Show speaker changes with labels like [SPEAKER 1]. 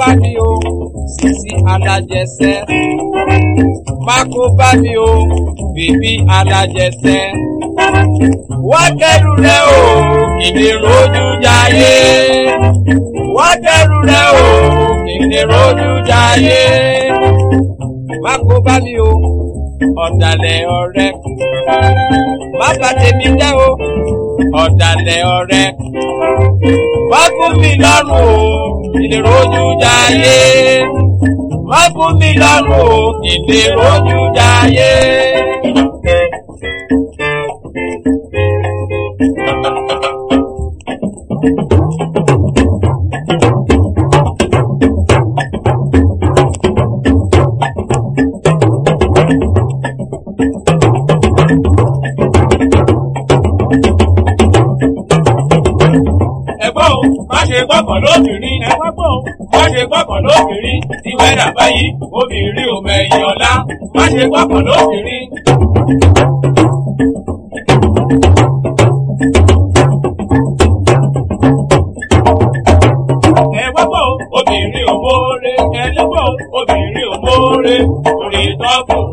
[SPEAKER 1] bá mi o sisi alájẹsẹ má kó bá mi o bèbí alájẹsẹ wá kẹrù rẹ o kìnìún rojú jayé wá kẹrù rẹ o kìnìún rojú jayé má kó bá mi o ọ̀dàlẹ̀ ọ̀rẹ́ má bà tèmi jẹ́ o ọ̀dàlẹ̀ ọ̀rẹ́ má gún mi lọ́rùn o kìnìún rojú jayé má gún mi lọ́rùn o kìnìún rojú jayé.
[SPEAKER 2] ẹ̀gbọ́n o má ṣe gbọ́kàn lóbìnrin ẹ̀gbọ́n o má ṣe gbọ́kàn lóbìnrin tí wẹ́dà báyìí obìnrin ò mẹ̀yìn ọ̀la má ṣe gbọ́kàn lóbìnrin. ẹ̀gbọ́n o obìnrin ò mórè ẹ̀lẹ́gbọ́n o obìnrin ò mórè orí tọ́kùn